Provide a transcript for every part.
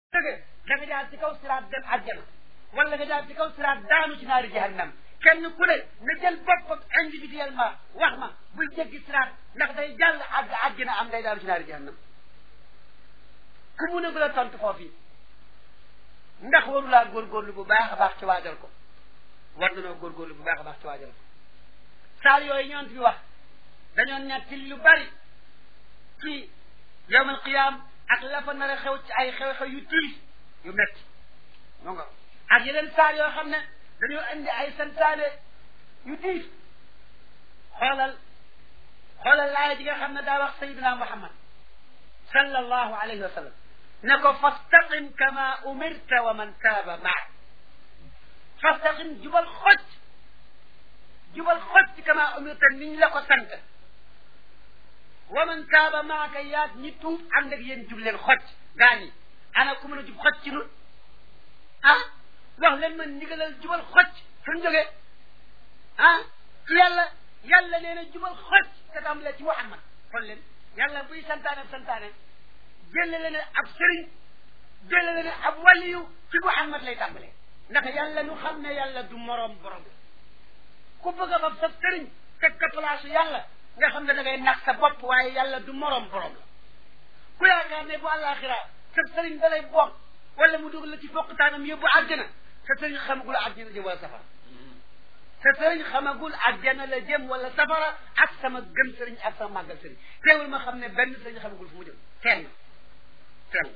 dëgg da nga jaar ci kaw siraat dem àjjana wala nga jaar ci kaw siraat daanu ci naari jahannam kenn ku ne na jël boppam individuellement wax ma buy jéggi siraat ndax day jàll àgg àjjana am day daanu ci naari jahannam ku mun a gën a tontu foofu yi ndax warulaa góorgóorlu bu baax a baax ci waajal ko war nanoo góorgóorlu bu baax a baax ci waajal ko saar yooyu ñoon fi wax dañoo netti lu bari ci yawmal qiyaam ak la fa nar a xew ci ay xew-xew yu tiis yu metti moo nga ak yeneen saar yoo xam ne dañoo indi ay santaane yu tiis xoolal xoolal laaya ji nga xam ne daa wax sayidina muhammad sallallahu alayhi wa sallam ne ko fastaqim kama umirta wa man taaba maak fastaqim jubal xocc jubal xocc kama umirta niñ la ko sant wa man taaba maaka yaag ñi tuub ànd ak yéen jub leen xocc gaa ñi ana ku mën a jub xocc ci nun ah wax leen man ndigalal jubal xocc fu ñu jógee ah ci yàlla yàlla nee na jubal xocc te tàmbalee ci muhammad xool leen yàlla buy santaane santaane jëlale ne ab sëriñ jëlale ne ab waliyu ci muhammad lay tàmbalee ndax yàlla nu xam ne yàlla du moroom borom ku bëgg a fab sa sëriñ teg ko place yàlla nga xam ne da ngay nax sa bopp waaye yàlla du moroom borom la ku yaakaar ne bu àllaaxira sa sëriñ da lay bokk wala mu dugal la ci bokkutaanam yóbbu àjjana sa sëriñ xamagul àjjana jëm wala safara sa sëriñ xamagul àjjana la jëm wala safara ak sama gëm sëriñ ak sama màggal sëriñ teewul ma xam ne benn sëriñ xamagul fu mu jëm kenn kenn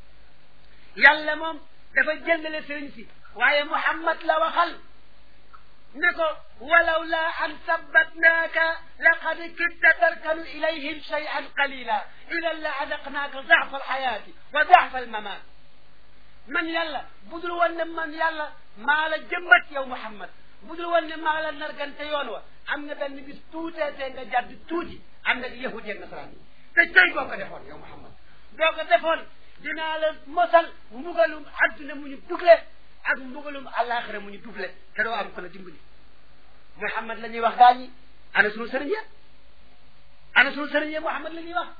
yàlla moom dafa jëndale sëriñ si waaye muhammad la waxal ne ko walaw laa an sabbatnaaka laqad kitta tarkanu ilayhim shay'an qalila idan la adaqnaaka dafa alxayaati wa dafa almamaat man yàlla budul woon ne man yàlla maa la jëmbat yow muhammad budul woon ne maa la nargante yoon wa am na benn bis tuutee tee nga jàdd tuuti ànd ak yahud yeeg nasaraan yi te tey boo ko defoon yow muhammad boo ko defoon dinaa la mosal mbugalum adduna mu ñu dugle ak mbugalum àllaaxira mu ñu dugle te doo am ko la dimbali muhammad la ñuy wax gaa ñi ana sunu sëriñ ya ana sunu sëriñ ya muhammad la ñuy wax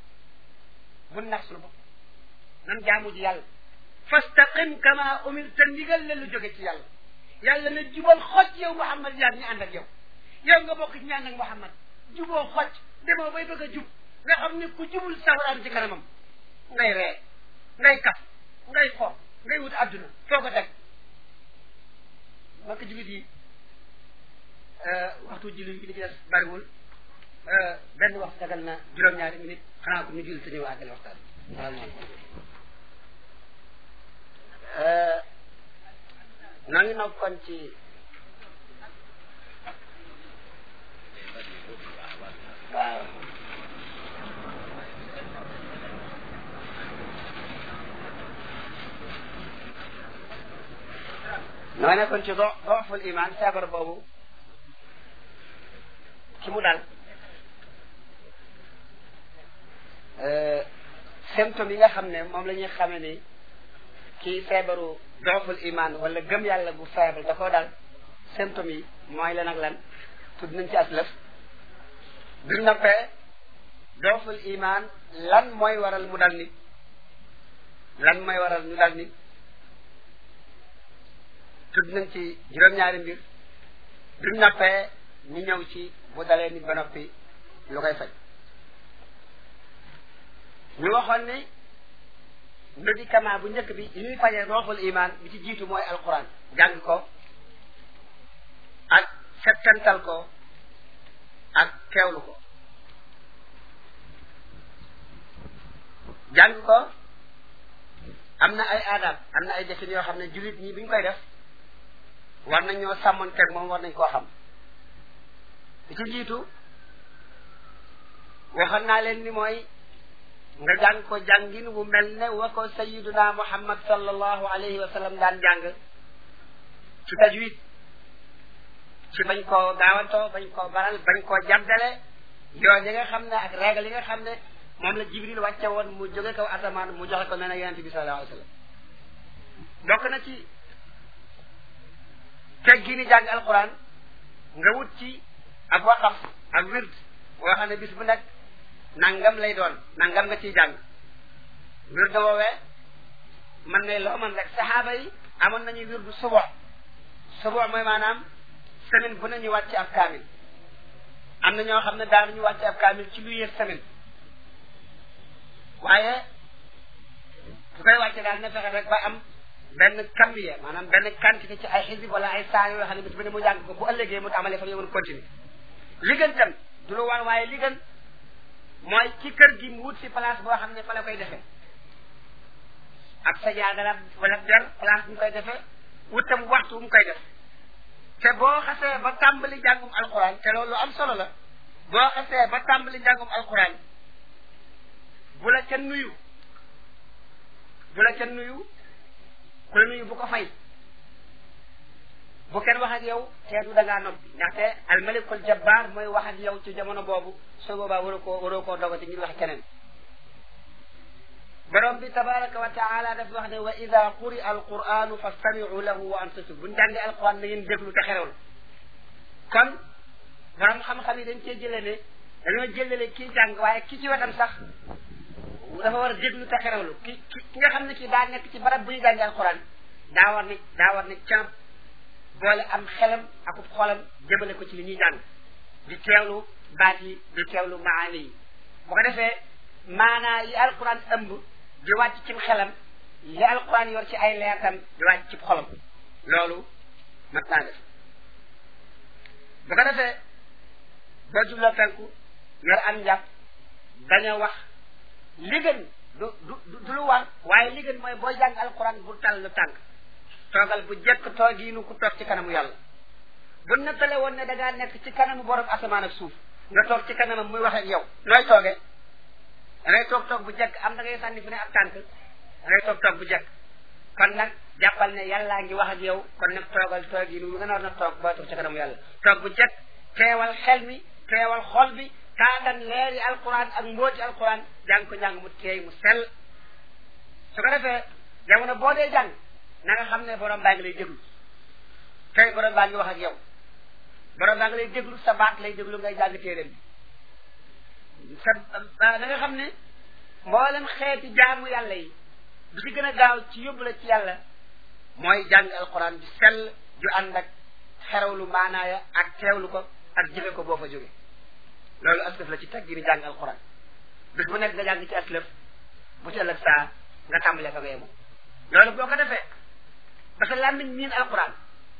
bul nax sunu bopp nan jaamu ji yàlla fastaqim kama umirta ndigal la lu jóge ci yàlla yàlla na jubal xocc yow muhammad yaag ñu ànd ak yow yow nga bokk ci ñaan ak muhammad juboo xocc demoo bay bëgg a jub nga xam ne ku jubul sawaraan ci kanamam ngay ree ngay kaf ngay xo ngay wut adduna foo ko teg makk julit yi waxtu julli bi li ci des bariwul benn wax dagal na juróom-ñaari minute xanaa ko ñu julli te ñëw àggale waxtaan salaamaaleykum noo ngi nokkoon ci waaw noo nekkoon ci do dooful iman feebar boobu ki mu dal symptômes yi nga xam ne moom la ñuy xamee ni kii feebaru dooful iman wala gëm yàlla gu feebar da koo dal symptômes yi mooy lan ak lan tudd nañ ci as lëf du noppee dooful iman lan mooy waral mu dal nit lan mooy waral ñu dal nit tudd nañ ci juróom-ñaari mbir du noppee ñu ñëw ci bu dalee nit ba noppi lu koy faj ñu waxoon ni médicament bu njëkk bi yi ñuy fajee rooful iman bi ci jiitu mooy alquran jàng ko ak settantal ko ak teewlu ko jàng ko am na ay aadab am na ay jëfin yoo xam ne jullit ñi bi ñu koy def war nañ ñoo sàmmoon teg moom war nañ koo xam bi ci jiitu waxoon naa leen ni mooy nga jàng ko jàngin wu mel ne wa ko sayiduna muhammad sallallahu alayhi wa sallam daan jàng ci tajwid ci bañ koo gaawantoo bañ koo baral bañ koo jàddale yoon yi nga xam ne ak régal yi nga xam ne moom la jibril wàcce woon mu jóge kaw asamaan mu joxe ko nee na yonente bi sallallahu alayhi wa sallam bokk na ci teggi ni jàng alquran nga wut ci ak waqaf ak wird boo xam ne bis bu nekk nangam lay doon nangam nga ciy jàng wird woowee ne loo mën rek saxaaba yi amoon nañu wirdu subo subo mooy maanaam semaine bu nañu wàcc ab kaamil am na ñoo xam ne daanuñu wàcc ab kaamil ci lu yées semaine waaye su koy wàcce daal na fexe rek ba am benn kambiye maanaam benn quantité ci ay xisib wala ay saa yoo xam ne bis bu ne mu jàng ko bu ëllëgee mu amalee fa ñu mën continuer li gën tam du lu war waaye li gën mooy ci kër gi mu wut si place boo xam ne fa la koy defee ak sa jaagala wala der place bu mu koy defee wut tam waxtu bu mu koy def te boo xasee ba tàmbali jàngum alquran te loolu am solo la boo xasee ba tàmbali jàngum alquran bu la ca nuyu bu la ca nuyu ku la nuyu bu ko fay bu kenn wax ak yow teedu da ngaa noppi ndaxte almalikul jabbar mooy wax ak yow ci jamono boobu soo boobaa waroo koo waroo koo dogati ngir wax keneen borom bi tabaraka wa taala daf wax ne wa ida quri alquranu fastamiu lahu wa ansitu buñ jàngee alquran na ngeen déglu te xerewlu kon borom xam-xam yi dañ cee jëlee ne dañoo jëlale kii jàng waaye ki ci wetam sax dafa war a déglu te xerewlu ki ki nga xam ne kii daa nekk ci barab bu ñu jàngee alquran daa war ne daa war ne camp boole am xelam akub xolam jëmale ko ci li ñuy jàng di teewlu baat yi di teewlu maani yi bu ko defee maanaa yi alquran ëmb di wàcc cim xelam li alquran yor ci ay leertam di wàcc ci xolam loolu mat naa def bu ko defee boo jubloo penku yor am njàpp bañ a wax li gën du du du lu war waaye li gën mooy boo jàng alquran bu tal lu tànk toogal bu jekk toogiinu ku toog ci kanamu yàlla bu nettale woon ne da ngaa nekk ci kanamu borom asamaan ak suuf nga toog ci kanamam muy wax ak yow nooy toogee da ngay toog toog bu jekk am da ngay sànni fi ne ak tànk da ngay toog toog bu jekk kon nag jàppal ne yàllaa ngi wax ak yow kon nag toogal toogiinu nga nar na toog boo toog ci kanamu yàlla toog bu jekk teewal xel mi teewal xol bi taatan leeri alquran ak mbooti alquran jàng ko njàng mu teey mu sell su ko defee jamono boo dee jàng na nga xam ne borom baa ngi lay déglu tey borom baa ngi wax ak yow borom baa ngi lay déglu sa baat lay déglu ngay jàng téeréem bi sa na nga xam ne mboolem xeeti jaamu yàlla yi bi ci gën a gaaw ci yóbbu la ci yàlla mooy jàng alquran bi sell ju ànd ak xerawlu maanaaya ak teewlu ko ak jëfe ko boo fa jóge loolu aslëf la ci teg gi ni jàng alquran bis bu nekk nga jàng ci aslëf bu ci ëllëg saa nga tàmbalee fa nga yemu loolu boo ko defee parce que làmmiñ miin alquran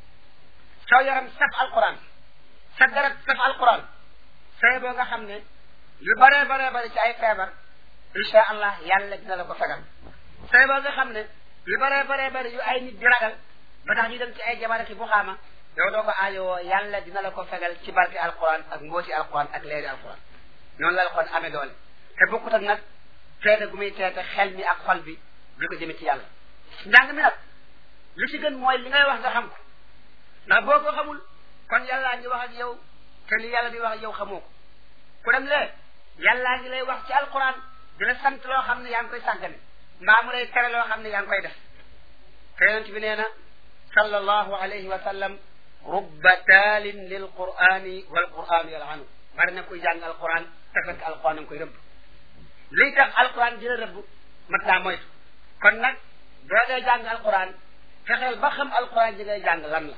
soo yaram saf alquran sa garab saf alquran say boo nga xam ne yu bare bare bare ci ay feebar insha allah yàlla dina la ko fegal say boo nga xam ne yu bare bare bare yu ay nit di ragal ba tax ñu dem ci ay jabaraki bu xaama yow doo ko aajowoo yàlla dina la ko fegal ci barke alquran ak mbooti alquran ak leeri alquran noonu la alquran amee doole te bokkut ak nag teete gu muy teete xel mi ak xol bi di ko jëme ci yàlla njàng mi nag li ci gën mooy li ngay wax nga xam ko ndax boo ko xamul kon yàllaa ngi wax ak yow te li yàlla di wax ak yow xamoo ko ku dem lee yàllaa ngi lay wax ci alquran di la sant loo xam ne yaa ngi koy sàggane mbaa mu lay tere loo xam ne yaa ngi koy def te yonent bi nee na sallallahu alayhi wa sallam rubba taalin lil qurani wal quranu yalanu bari na kuy jàng alquran te fekk alquran a ngi koy rëbb liy tax alquran dina rëbb mat naa moytu kon nag boo dee jàng alquran fexeel ba xam alquran ji ngay jàng lan la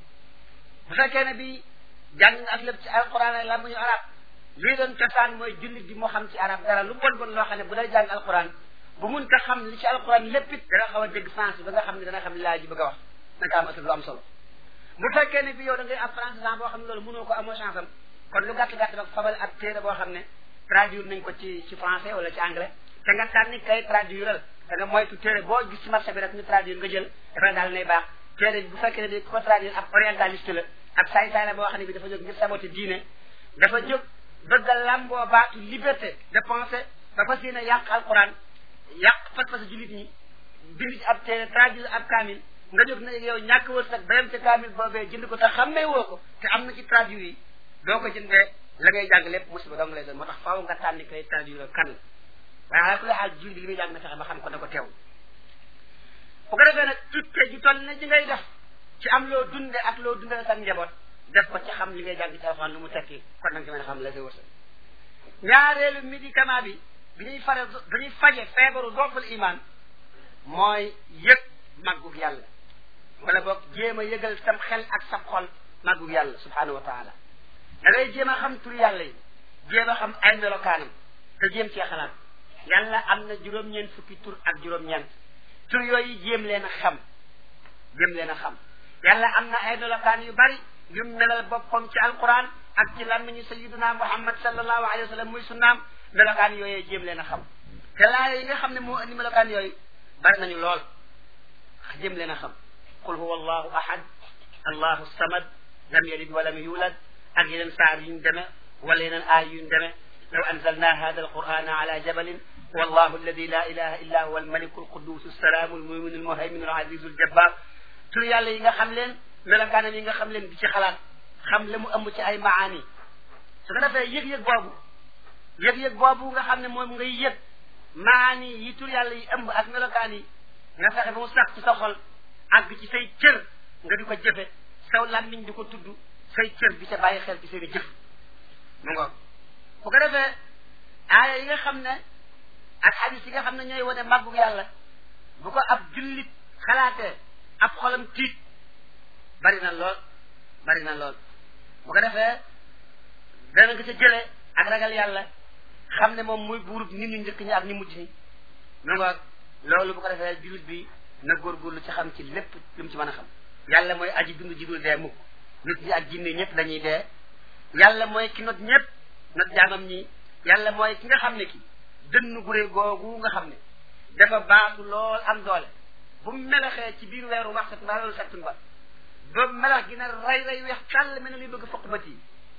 bu fekkee ne bi jàng nga ak lépp ci alquran ay lan ñu arab lii doon cosaan mooy jullit bi moo xam ci arab dara lu bon bon loo xam ne bu day jàng alquran bu mun ta xam li ci alquran lépp it dana xaw a dégg sens bi ba nga xam ne dana xam li laa ji bëgg a wax naka am aslëf lu am solo bu fekkee ne bi yow da ngay am français boo xam ne loolu mënoo ko amoo chance am kon lu gàtt gàtt nag fabal ab téere boo xam ne traduire nañ ko ci ci français wala ci anglais te nga sànni kay traduire da nga moytu téere boo gis ci marché bi rek ñu traduire nga jël dafa daal nay baax téere bu fekkee ne bi ko traduire ab orientaliste la ab saay-saay la boo xam ne bi dafa jóg ngir saboté diine dafa jóg bëgg a lamboo baatu liberté de pensée ba fas yéene yàq alquran yàq fas-fas jullit ñi bind ci ab téere traduire ab kaamil nga jóg ne yow ñàkk wërsëg ba yem ci kaamil boobee jënd ko te xammee woo ko te am na ci traduire yi doo ko jëndee la ngay jàng lépp musiba dong lay doon moo tax faaw nga tànni koy traduire kan la waaye ala kulli xaal jullit bi li muy jàng na fexe ba xam ko na ko teew bu ko defee nag itte ji toll na ji ngay def ci am loo dunde ak loo dundale sa njaboot def ko ci xam li ngay jàng ci alxuraan lu mu tekki kon nag ci mën a xam la say wërsëg ñaareelu médicament bi bi ñuy fare bi ñuy faje feebaru doful iman mooy yëg màggug yàlla wala boog jéem a yëgal sam xel ak sam xol màggug yàlla subhanahu wa taala da ngay jéem a xam tur yàlla yi jéem a xam ay melokaanam te jéem cee xalaat yàlla am na juróom-ñeent fukki tur ak juróom-ñeent tur yooyu jéem leen a xam jéem leen a xam yàlla am na ay melokaan yu bari yu melal boppam ci alquran ak ci làmmiñu sayiduna muhammad sallallahu alayhi wa sallam muy sunnaam melokaan yooyu jéem leen a xam te laaya yi nga xam ne moo indi melokaan yooyu bari nañu lool jéem leen a xam qul huwa allahu ahad allahu samad lam yalid walam yulad ak yeneen saar yuñ deme wala yeneen aay yuñ deme law anzalna hada alqurana ala jabalin wallahu alladi la ilaha illa huwa almaliku alquddus alsalaamu almuminu almuhayminu alazizu aljabbar tur yàlla yi nga xam leen melokaanam yi nga xam leen di ci xalaat xam la mu ëmb ci ay maani su ko defee yëg-yëg boobu yëg-yëg boobu nga xam ne moom ngay yëg maani yi tur yàlla yi ëmb ak melokaan yi nga fexe ba mu sax ci sa xol àgg ci say cër nga di ko jëfe saw làmmiñ di ko tudd say cër di ca bàyyi xel ci seen i jëf mu ngoog bu ko defee aaya yi nga xam ne ak hadis yi nga xam ne ñooy wane màggug yàlla bu ko ab jullit xalaatee ab xolam tiit bari na lool bari na lool bu ko defee dana nga ca jëlee ak ragal yàlla xam ne moom muy buurub nit ñu njëkk ñi ak ñu mujj ñi mu ngoog loolu bu ko defee jullit bi na góorgóorlu ci xam ci lépp lu mu ci mën a xam yàlla mooy aji dund ji dul dee mukk nit ñi ak jinne ñëpp dañuy dee yàlla mooy ki not ñëpp not jaamam ñi yàlla mooy ki nga xam ne ki dënn guré googu nga xam ne dafa baatu lool am doole bu melaxee ci biir weeru waxsat mbaa loolu settun ba ba melax gi na ray ray weex tàll mel ne luy bëgg a fokk bët yi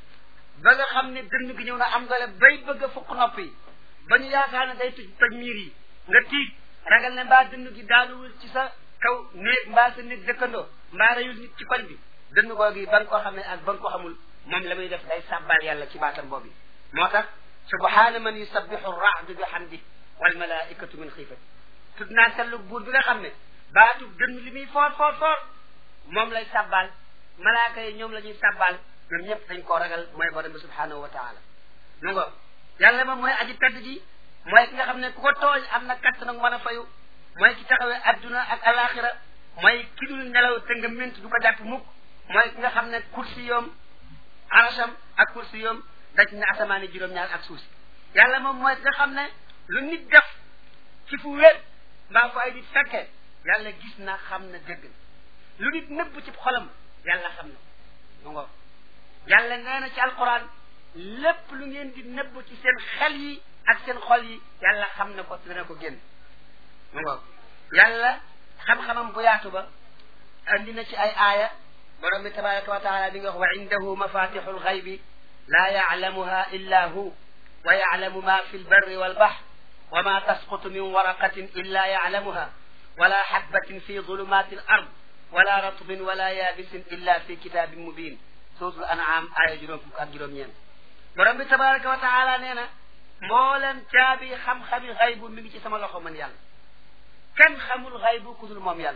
ba nga xam ne dënn gi ñëw na am doole bay bëgg a fokk nopp yi ba ñu yaakaar ne day tuj toj miir yi nga tiit ragal ne mbaa dënn gi daanuwul ci sa kaw néeg mbaa sa néeg dëkkandoo mbaa reyul nit ci koñ bi dënn googu yi ba nga ko xamee ak ba nga ko xamul moom la muy def day sàbbal yàlla ci baatam boobu moo tax subhaana man yusabbihu raadu bi hamdi wal malaikatu min xiifati tudd naa sellu buur bi nga xam ne baatu dënn li muy foor foor foor moom lay sàbbal malaaka yi ñoom la ñuy sàbbal ñoom ñëpp dañ koo ragal mooy borom bi subhanahu wa taala nu nga yàlla moom mooy aji tedd ji mooy ki nga xam ne ku ko tooñ am na katt nag mën a fayu mooy ki taxawee adduna ak alaxira mooy ki dul nelaw te nga ment du ko jàpp mukk mooy ki nga xam ne kursi yoom arasam ak kursi yoom daj na asamaani juróom-ñaar ak suuf si yàlla moom mooy ki nga xam ne lu nit def ci fu wér mbaa fu ay nit fekkee yàlla gis na xam na dégg na lu nit nëbb ci xolam yàlla xam na mu ngo yàlla nee na ci alquran lépp lu ngeen di nëbb ci seen xel yi ak seen xol yi yàlla xam na ko dana ko génn mu ngo yàlla xam-xamam bu yaatu ba andi na ci ay aaya borom bi tabaraka wa taala bi nga wax wa indahu mafatixu lxaybi la yaclamuha illa hu wa yaclamu ma fi lbarri walbahr wa ma tasqutu min waraqatin illa yaclamuha wala xabbatin fi zulumati al ard wala ratbin wala yaabisin illa fi kitabin mubin suratul an'am aaya juróom fukk ak juróom-ñeent borom bi tabaraka wa taala nee na mboolem caabi xam-xami xaybu mi ngi ci sama loxo man yàlla kenn xamul xaybu ku dul moom yàlla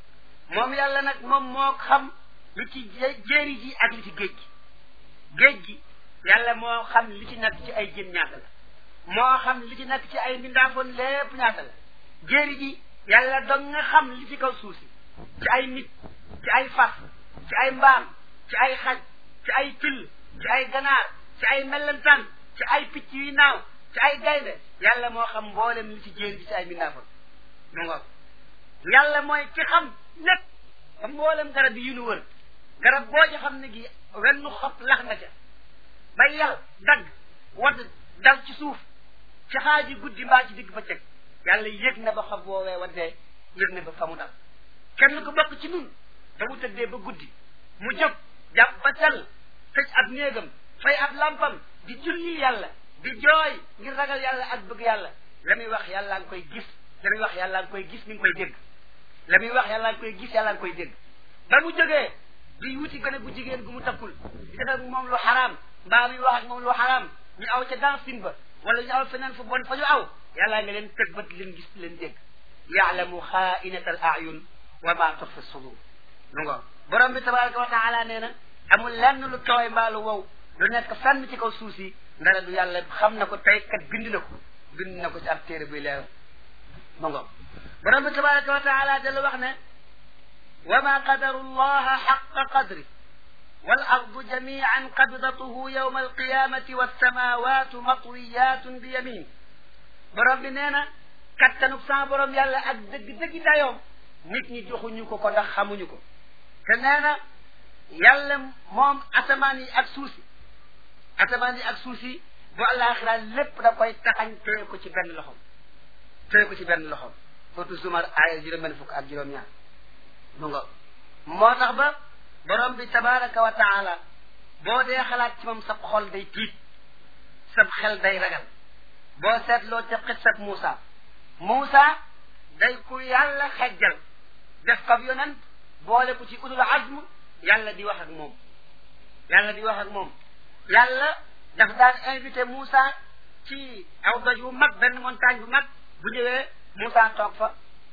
moom yàlla nag moom moo xam li ci jéeri ji ak li ci géej gi géej gi yàlla moo xam li ci nekk ci ay jën ñaata la moo xam li ci nekk ci ay mbindaafoon lépp ñaata la jéeri ji yàlla dong nga xam li ci kaw suuf si ci ay nit ci ay fas ci ay mbaam ci ay xaj ci ay till ci ay ganaar ci ay mellantaan ci ay picc yuy naaw ci ay gaynde yàlla moo xam mboolem li ci jéeri ji ci ay mbindaafoon mu ngoog yàlla mooy ki xam lépp ba mboolem garab yi nu wër garab boo ci xam ne gi wenn xob lax nga ca ba yàlla dagg wadd dal ci suuf ci xaaji guddi mbaa ci digg bëccëg yàlla yëg na ba xob woowee waddee yëg na ba fa mu dal kenn ku bokk ci nun te mu tëddee ba guddi mu jóg jàpp ba sell tëj ab néegam fay ab lampam di julli yàlla di jooy ngir ragal yàlla ak bëgg yàlla la muy wax yàlla nga koy gis la muy wax yàlla nga koy gis mi ngi koy dégg la muy wax yàlla nga koy gis yàlla nga koy dégg ba mu jógee di wuti gone bu jigéen gu mu takkul di def ak moom lu xaraam mbaa muy wax ak moom lu xaraam ñu aw ca dansin ba wala ñu aw feneen fu bon fa ñu aw yàlla nga leen tëg bët leen gis leen dégg yaalamu xaainata al ayun wa ma tuxfi sudur lu nga borom bi tabaraka wa taala nee na amul lenn lu tooy mbaa lu wow lu nekk fenn ci kaw suuf si ndara du yàlla xam na ko tey kat bind na ko bind na ko ci ab téere buy leer mu nga borom bi tabaraka wa taala dala wax ne wa ma qadaru llaha xaqa qadri wal ardu jamian qabdatuhu yawma alqiyamati wassamawatu matwiyatun bi yamin borom bi nee na kattanug sama borom yàlla ak dëgg-dëgg dayoom nit ñi joxuñu ko ko ndax xamuñu ko te nee na yàlla moom asamaan yi ak suuf si asamaan yi ak suuf si bu àllaaxira lépp da koy taxañ téye ko ci benn loxom téye ko ci benn loxom surtout zumar aaya juróom-benn fukk ak juróom-ñaar mu nga moo tax ba borom bi tabaraka wa taala boo dee xalaat ci moom sab xol day tiit sab xel day ragal boo seetloo ca xissab Muusa Muusa day ku yàlla xejjal def ko yonent boole ko ci ulul azm yàlla di wax ak moom yàlla di wax ak moom yàlla daf daan invité Muusa ci aw doj bu mag benn montagne bu mag bu ñëwee Muusa toog fa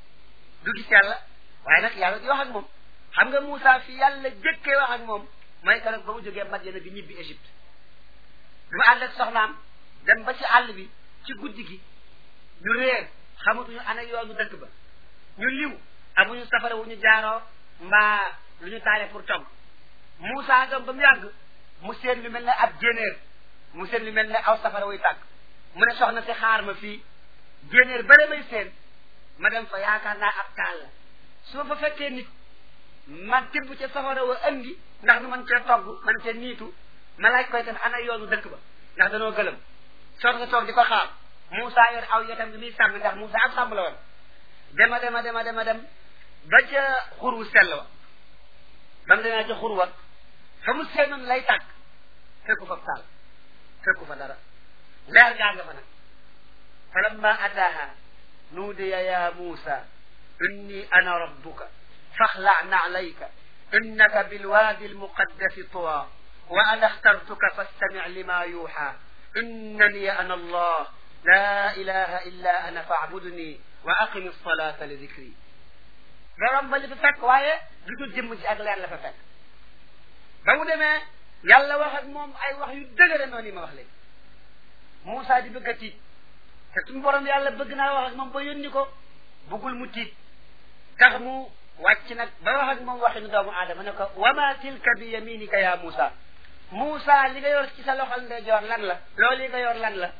du gis yàlla waaye nag yàlla di wax ak moom xam nga Muusa fi yàlla jëkkee wax ak moom mooy que nag ba mu jógee Madyana di ñibbi Égypte bi mu ànd ak soxnaam dem ba ci àll bi ci guddi gi ñu réer xamatuñu ana yoonu dëkk ba ñu liw amuñu safara wu ñu jaaroo mbaa lu ñu taale pour togg Muusa dem ba mu yàgg mu seen lu mel ne ab jénéer mu seen lu mel ne aw safara wuy tàgg mu ne soxna si xaar ma fii jénéer bare may seen ma dem fa yaakaar naa ab taal la su ma fa fekkee nit ma tibb ca safara wa andi ndax nu man cee togg man cee niitu ma laaj koy tam ana yoonu dëkk ba ndax danoo gëlëm soot nga toog di ko xaar Moussa yor aw yotam bi muy sàmm ndax Moussa ak sàmm la woon dema dema dema dema dem ba ca xur wu sell wa ba mu demee ca xur wa fa mu seenoon lay tàkk fekku fa taal fekku fa dara leer gaa nga fa nag fa lamma ataaha nuudiya ya Moussa inni ana rabbuka faxla naalayka innaka bilwaadi almuqaddasi tuwa wa ana axtartuka fastamic lima yuuxa innani ana allah la ilaha illa ana faabudni wa aqimi alsalata li dicri borom ba li fa fekk waaye lu dul jëmm ji ak leer la fa fekk ba mu demee yàlla wax ak moom ay wax yu dëgëre noonu yi ma wax léegi Moussa di bëgg a tiit te suñu borom yàlla bëgg naa wax ak moom ba yónni ko bëggul mu tiit tax mu wàcc nag ba wax ak moom waxinu doomu aadama ne ko wama tilka bi yaminika ya Moussa Moussa li nga yor ci sa loxol ndeyjoor lan la loolu li nga yor lan la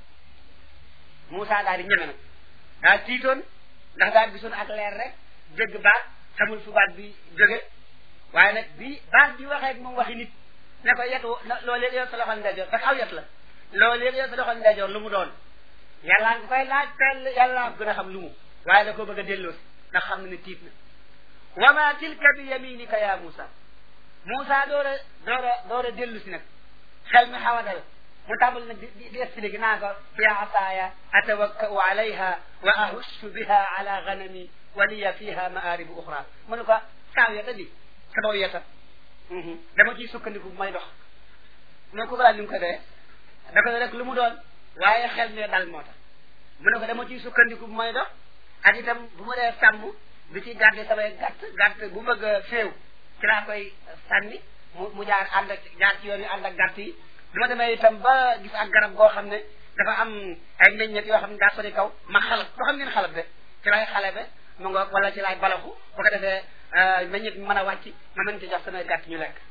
Moussa daal di ñeme nag daa tiitoon ndax daa gisoon ak leer rek dégg baat xamul fu baat bi jóge waaye nag bi baat bi waxee ak moom waxi nit ne ko yetu loolu li nga yor sa loxol ndeyjoor parce que aw yet la loolu li nga yor sa loxol ndeyjoor lu mu doon yàllaa nga koy laaj teel yàllaa gën a xam lu mu waaye da ko bëgg a delloosi ndax xam na ne tiit na wa ma tilka bi yaminika ya Moussa Moussa door a door a door a dellu si nag xel mi xaw a dal mu tàmbali nag di di expliqué naa ko hiya asaaya atawakkau alayha wa ahussu biha ala ganami wa liya fiha maaribu uxra mu ne ko saaw yeta di sa dow yeta dama ciy sukkandiku bu may dox mu ne ko balaa ni mu ko dee da ko rek lu mu doon waaye xel mi dal moo tax mu ne ko dama ciy sukkandiku bu may dox ak itam bu ma dee sàmm bi ci gàdde samay gàtt gàtt bu bëgg a féew ci laa koy sànni mu mu jaar ànd ak jaar ci yoon yi ànd ak gàtt yi du ma demee itam ba gis ak garab goo xam ne dafa am ay meññet yoo xam ne daa sori kaw ma xalab doo xam ngeen xalab de ci laay xale be mu nga wala ci laay balaxu bu ko defee meññet mi mën a wàcc ma mën ci jox samay gàtt ñu lekk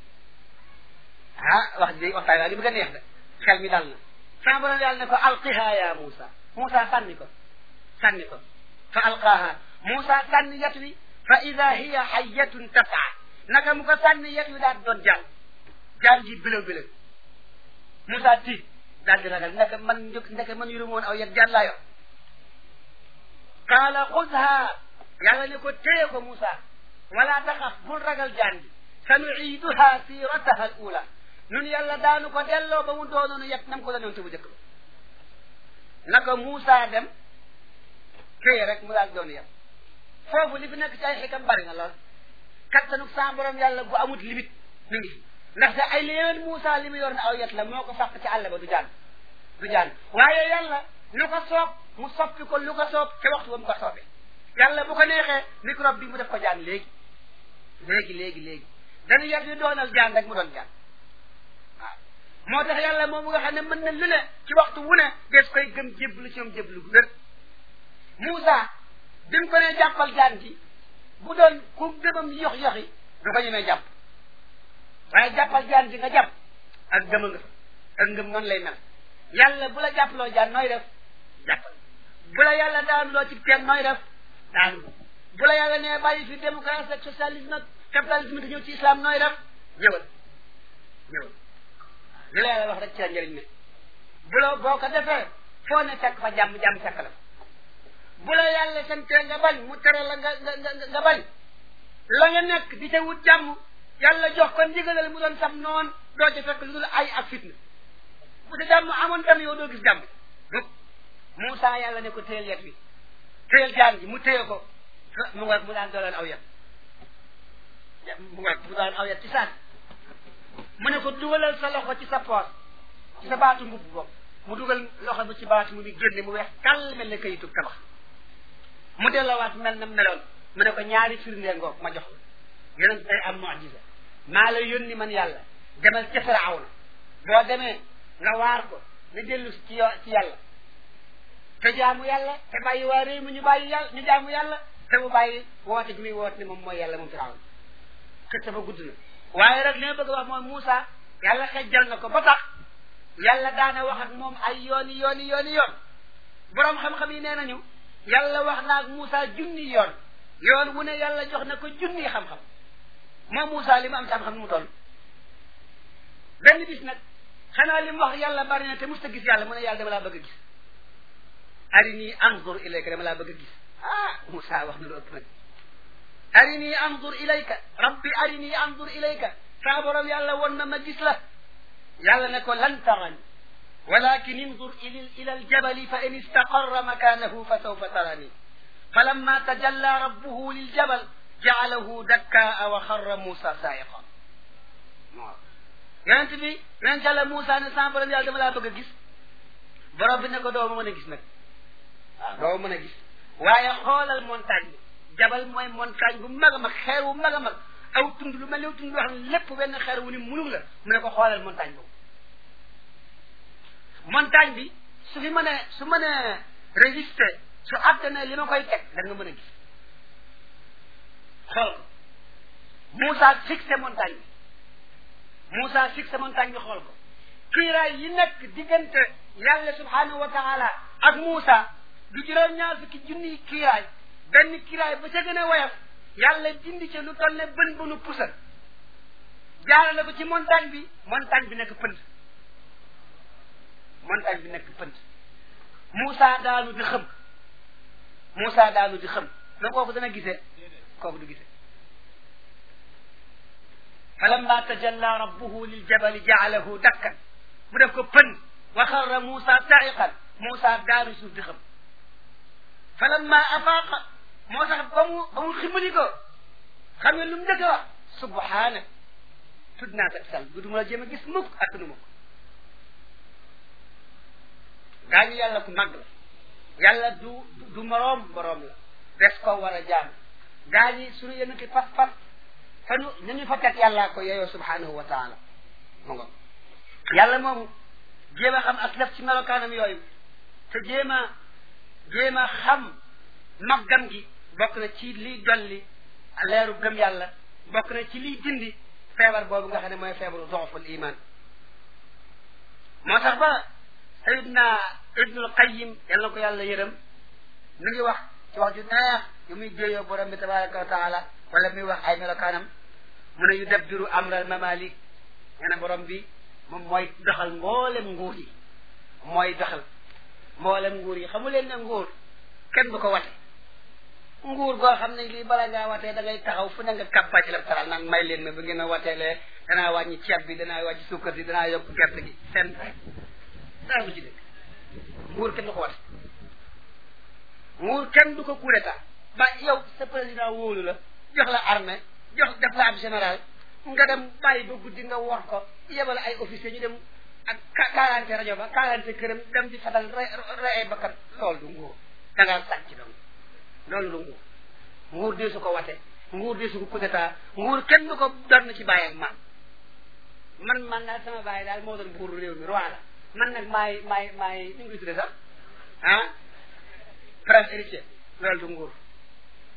ah wax ji waxtaan waa li bëgg a neex de xel mi dal na sama borom yàlla ne ko alqiha ya Moussa Moussa sànni ko sànni ko fa alqaaha Moussa sànni yet wi fa ida hiya xayatun tasaa naka mu ko sànni yet wi daal doon jàll jàll ji bëlëw bëlëw Moussa tiit daal di ragal ndeke man njëkk ndeke man yuru woon aw yet jàll laa yor qaala xudha yàlla ne ko téye ko Moussa wala taxaf bul ragal jaan bi sanuiiduha sirataha al ula nun yàlla daanu ko delloo ba mu doonoonu yet nam ko danoon te bu jëkk ba naka Moussa dem téye rek mu daal doon yet foofu li fi nekk ci ay xikam bari na lool kattanu sa borom yàlla bu amut limite mi ngi fi ndaxte ay léewén Moussa li mu yor na aw yet la moo ko fàq ci àll ba du jaan du jaan waaye yàlla lu ko soob mu soppi ko lu ko soob ca waxtu ba mu ko soobee yàlla bu ko neexee microbe bi mu def ko jaan léegi léegi léegi léegi dañu yet yu doonal jaan rek mu doon jaan waaw moo tax yàlla moom nga xam ne mën na lu ne ci waxtu wu ne des koy gëm jéblu ci moom jéblu gu wér Moussa bi mu ko nee jàppal jaan ji bu doon ku gëmam yox yoxi du ko ñemee jàpp waaye jàppal jaan ji nga jàpp ak gëma nga ak ngëm noonu lay mel yàlla bu la jàppaloo jaan nooy def jàppal bu la yàlla daanuloo ci teen nooy def daanu bu la yàlla nee bàyyi fi démocratie ak socialisme ak capitalisme di ñëw ci islam nooy def ñëwal ñëwal li la yàlla wax rek ci la njëriñ ne bu la boo ko defee foo ne fekk fa jàmm jàmm fekk la bu la yàlla santee nga bañ mu tere la nga nga nga nga bañ la nga nekk di ca wut jàmm yàlla jox ko ndigalal mu doon sam noonu doo ca fekk lu dul ay ak fitna bu sa jàmm amoon tam yow doo gis jàmm donc Moussa yàlla ne ko téyel yet wi téyel jaan ji mu téye ko mu nga mu daan dooleen aw yet mu nga mu daan aw yet ci saat mu ne ko dugalal sa loxo ci sa poos ci sa baatu mbubb bopp mu dugal loxo bi ci baatu mu bi génne mu weex kàll mel ne kayitu tabax mu delloowaat mel na meloon mu ne ko ñaari firndeel ngoog ma jox la yeneen day am mucjisa maa la yónni man yàlla demal ca Firawna boo demee nga waar ko nga dellu ci yo ci yàlla te jaamu yàlla te bàyyi waa réew mi ñu bàyyi yàlla ñu jaamu yàlla te mu bàyyi woote gi muy woote ne moom mooy yàlla moom Firawna xëcc ba gudd na waaye rek li ma bëgg a wax mooy Moussa yàlla xejjal na ko ba tax yàlla daana wax ak moom ay yooni yooni yooni yoon boroom xam-xam yi nee nañu yàlla wax na ak Moussa junni yoon yoon wu ne yàlla jox na ko junni xam-xam moom Moussa li mu am ci xam-xam nu mu toll benn bis nag xanaa li mu wax yàlla bari na te musta gis yàlla mu ne yàlla dama laa bëgg a gis arini anzur ilayka dama laa bëgg a gis ah Moussa wax na lu ëpp nag arini anzur ilayka rabbi arini anzur ilayka saa borom yàlla won na ma gis la yàlla ne ko lan tarani walakin inzur ila aljabali fa in istaqarra makanahu fa sawfa tarani falamma tajalla rabbuhu liljabal jaalahu dakkaa wa xarra Moussa saayiqa waaw yonent bi yonent yàlla Moussa ne saa borom yàlla dama laa bëgg a gis borom bi ne ko doo ma mën a gis nag waaw doo mën a gis waaye xoolal montagne bi jabal mooy montagne bu mag a mag xeer wu mag a mag aw tund lu mel ni tund loo xam ne lépp benn xeer wu ni munug la mu ne ko xoolal montagne boobu montagne bi su fi mënee su mënee résister su àttanee li ma koy teg da nga mën a gis xool ko Moussa fixé montagne bi Moussa fixé montagne bi xool ko kiiraay yi nekk diggante yàlla subhanahu wa taala ak Moussa du juróom-ñaar fukki junniy kiiraay benn kiiraay ba ca gën a woyof yàlla dindi ca lu toll ne bën bënu pusal jaarale ko ci montagne bi montagne bi nekk pënd montagne bi nekk pënd Moussa daanu di xëm Moussa daanu di xëm mais kooku dana gisee kooku du gisee falamma tajalla rabbuhu liljabali jaalahu dakkan mu def ko pënd wa xarra Moussa saiqan Moussa daanu suuf di xëm falamma afaaqa moo tax ba mu ba mu ximmali ko xam nga lu mu njëkk a wax subhaana tudd naa kat sal du ma la jéem a gis mukk ak nu ma ko gaa ñu yàlla ku mag la yàlla du du moroom boroom la des ko war a jaam gaa ñi suñu yenn ki pas pas fa nu ñu ñu fa teg yàllaa ko yeyoo subhanahu wa taala mu ngo yàlla moomu jéem a xam ak def ci melokaanam yooyu te jéem a jéem a xam maggam gi bokk na ci liy dolli leeru gëm yàlla bokk na ci liy dindi feebar boobu nga xam ne mooy feebaru doxful iman moo tax ba sayidna ibnul qayim yal na ko yàlla yërëm mi ngi wax ci wax ju neex yu muy jéeyoo borom bi tabaraka wa taala wala muy wax ay melokaanam mu ne yu dabbiru amral mamalik nee na borom bi moom mooy doxal mboolem nguur yi mooy doxal mboolem nguur yi xamu leen ne nguur kenn du ko wate nguur goo xam ne lii bala ngaa watee da ngay taxaw fu ne nga campagne électorale naan may leen ma ba ngeen a wateelee danaa wàññi ceeb bi danaa wàññi suukar si danaa yokk gerte gi seen rek daa bu ci dëkk nguur kenn du ko wate nguur kenn du ko coup d'état ba yow sa président wóolu la jox la armée jox def la ab général nga dem bàyyi ba guddi nga wor ko yebal ay officier ñu dem ak quarante rajo ba quarante këram dem di fatal rey ay bakkan loolu du nguur da ngaa sàcc donc loolu du nguur nguur dee su ko wate nguur dee su ko coup d'état nguur kenn du ko doon ci bàyyi ak maam man man daal sama bàyyi daal moo doon buur réew mi roi la man nag maay maay maay ni ngi tuddee sax ah prince héritier loolu du nguur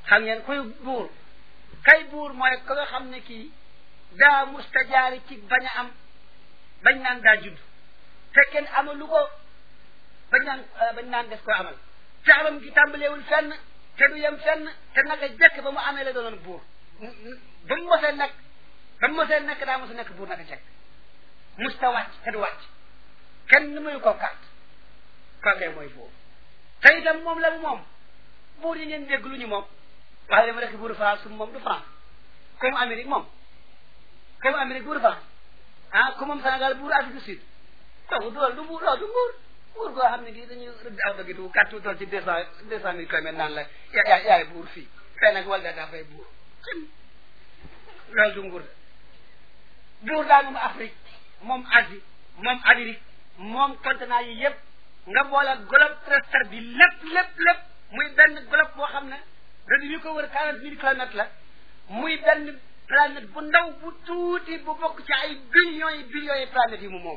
xam ngeen kuy buur kay buur mooy ka nga xam ne kii daa mustajaari ci bañ a am bañ naan daa judd te kenn amalu ko bañ naan bañ naan des koo amal te amam gi tàmbaleewul fenn te du yem fenn te naka jekk ba mu amee la doonoon buur ba mu mosee nekk ba mu mosee nekk daa mos a nekk buur naka jekk musta wàcc te du wàcc kenn nuyu ko carte kookee mooy buur te itam moom la mu moom buur yi ngeen dégg lu ñu moom wax dama rek buuru France moom du France comme Amérique moom comme Amérique buuru France ah comme moom Sénégal buuru Afrique du Sud kooku dool du buur loolu du buur buur goo xam ne gii dañuy rëdd aw dëgg du kàttu tool ci deux cent deux cent mille kilomètres naan la yaa yaay buur fii fee nag wala daa fay buur loolu du nguur de buur daa moom Afrique moom Asie moom Amérique moom continent yi yëpp nga boole globe terrestre bi lépp lépp lépp muy benn globe boo xam ne rëdd yi ko wër quarante mille kilomètres la muy benn planète bu ndaw bu tuuti bu bokk ci ay billions yi billions yi planètes yi mu moom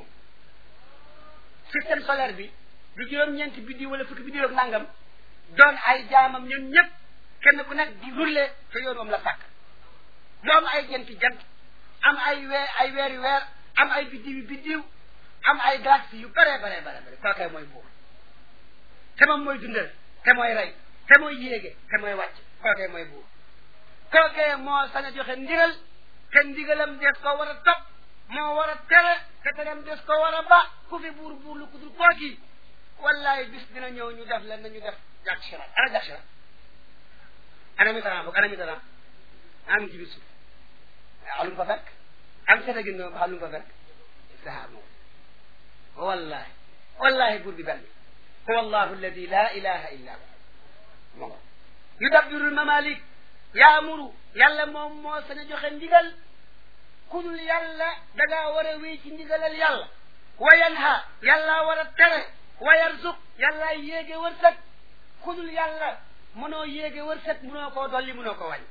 système solaire bi di juróom-ñeenti biddiw wala fukki biddiw ak nangam doon ay jaamam ñun ñëpp kenn ku nekk di rulle te yoon moom la sàkk mu am ay jenti jant am ay weer ay weeri weer am ay biddiw yu biddiw am ay galaxies yu bare bare bare bare kookee mooy buur te moom mooy dundal te mooy rey te mooy yéege te mooy wàcc kookee mooy buur kookee moo sañ a joxe ndigal te ndigalam des ko war a topp moo war a tere te tereem des ko war a ba ku fi buur buur lu ku dul kooki wallaay bis dina ñëw ñu def la nañu def jàk sirat ana jàk sirat ana mitterrand boog ana mitterrand am ci biir suuf alum fa fekk am seta gin ba xam lu fa fekk saha moom wallahi wallahi buur bi benn huwa allahu alladi la ilaha illa hu moo yudabbiru lmamalik yaamuru yàlla moom moo sañ a joxe ndigal ku dul yàlla dangaa war a wéy ci ndigalal yàlla wa yanha yàlla war a tere wa yarzuq yàlla yéege wërsëg ku dul yàlla mënoo yéege wërsëg mënoo koo dolli mënoo ko wàññi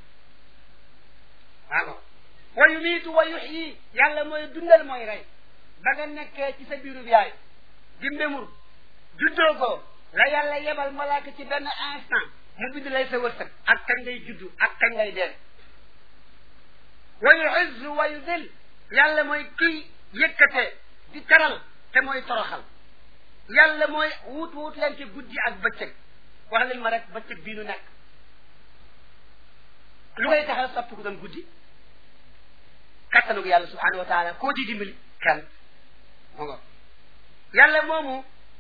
waaw wa yumiitu wa yuxyi yàlla mooy dundal mooy rey ba nga nekkee ci sa biirub yaay di mbémur juddoo ko la yàlla yebal malaaka ci benn instant mu bind lay sa wërsëg ak kañ ngay juddu ak kañ ngay dee wa yuizzu wa yudil yàlla mooy kii yëkkate di taral te mooy toroxal yàlla mooy wut wut leen ci guddi ak bëccëg wax leen ma rek bëccëg bii nu nekk lu koy taxal sopp ko doon guddi kattanug yàlla subhanahu wa taala koo ci dimbali kenn mu nga yàlla moomu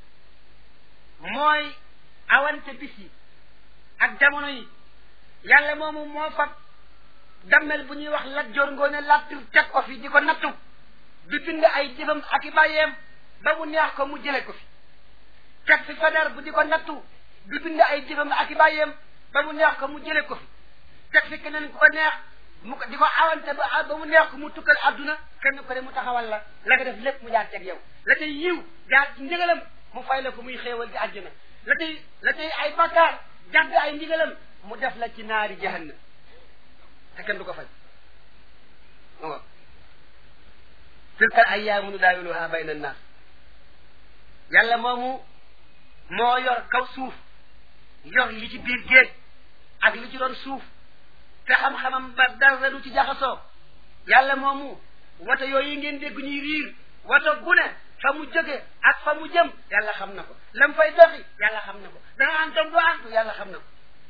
mooy awante bis yi ak jamono yi yàlla moomu moo fab dammel bu ñuy wax lat joor ngoone lattir teg ko fi di ko nattu di bind ay jëfam ak i bàyyeem ba mu neex ko mu jële ko fi teg fi fadar bu di ko nattu di bind ay jëfam ak i bàyyeem ba mu neex ko mu jële ko fi teg fi keneen ku ko neex mu ko di ko awante ba ba mu neex ko mu tukkal adduna kenn ko de mu taxawal la la nga def lépp mu jaar teg yow la tey yiw jaar ci ndigalam mu fay la ko muy xéewal di àjjana la tey la tey ay bakkaar jàdd ay ndigalam mu def la ci naari jahannam te kenn du ko fay o tilka ayyaamu nudaawiluhaa bayna annaas yàlla moomu moo yor kaw suuf yor li ci biir géej ak li ci doon suuf te xam-xamam ba dara du ci jaxasoo yàlla moomu wata yooyu ngeen dégg ñuy riir wata bu ne fa mu jóge ak fa mu jëm yàlla xam na ko lam fay doxi yàlla xam na ko danga antam du antu yàlla xam na ko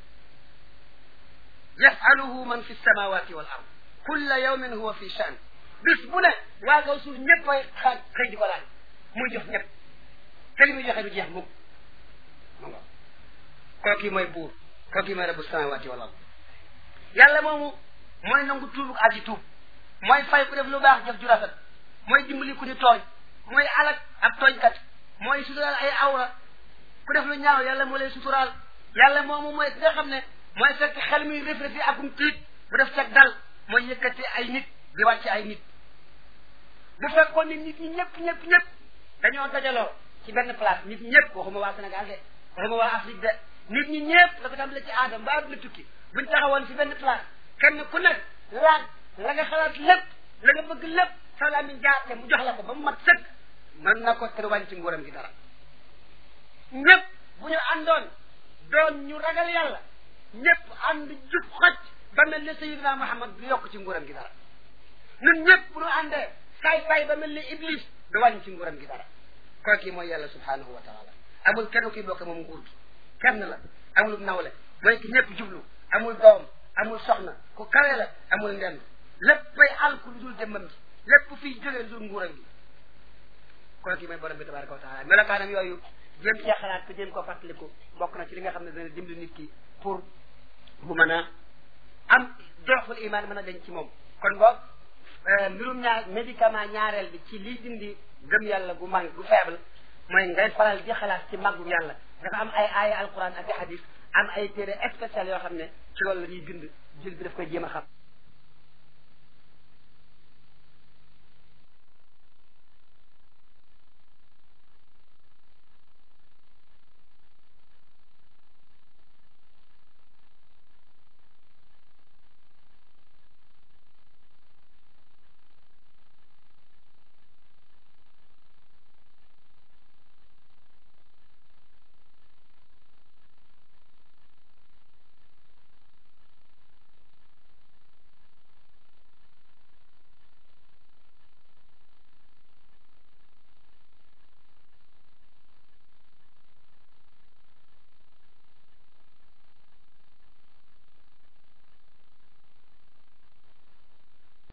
yafaluhu man fi samawati wal ard kulla yawmin huwa fi shan bis bu ne waa kaw suuf ñëpp ay xaaj xëy di ko laaj muy jox ñëpp te li muy joxe du jeex mukk mu nga kooki mooy buur kooki mooy rabbu samawati wal ard yàlla moomu mooy nangu tuubuk aji tuub mooy fay ku def lu baax jëf ju rafet mooy dimbali ku ñu tooñ mooy alak ab tooñkat mooy suturaal ay awra ku def lu ñaaw yàlla moo lay suturaal yàlla moomu mooy ki nga xam ne mooy fekk xel muy reflété akum tiit bu def cag dal mooy yëkkati ay nit di wàcce ay nit bu fekkoon ne nit ñi ñëpp ñëpp ñëpp dañoo dajaloo ci benn place nit ñëpp waxuma waa Sénégal de waxuma waa Afrique de nit ñi ñëpp la ko tàmbale ci aadam ba àdduna tukki buñ taxawoon ci benn place kenn ku nekk laaj la nga xalaat lépp la nga bëgg lépp sa la min jaarte mu jox la ko ba mu mat sëkk mën na ko te wàññi ci nguuram gi dara ñëpp bu ñu àndoon doon ñu ragal yàlla ñëpp ànd jub xoj ba mel ni sayidina Muhammad du yokk ci nguuram gi dara ñun ñëpp bu ñu àndee saay saay ba mel ni iblis du wàññi ci nguuram gi dara kooku mooy yàlla subhanahu wa taala amul kenn kuy bokk moom nguur gi kenn la amul nawle mooy ki ñëpp jublu amul doom amul soxna ku kawe la amul ndend léppay alku lu dul jëmmam ji lépp fiy jógee lu dul nguuram gi kooku mooy borom bi tabaraka wa taala melokaanam yooyu jéem cee xalaat te jéem koo fàttaliku bokk na ci li nga xam ne dana dimbali nit ki pour mu mën a am doxul iman mën a denc ci moom kon boog mbirum ñaar médicament ñaareel bi ci liy dindi gëm yàlla gu mag gu faible mooy ngay faral di xalaat ci màggu yàlla dafa am ay aaya alquran ak i hadis am ay téere spécial yoo xam ne ci loolu la ñuy bind jël bi daf koy jéem a xam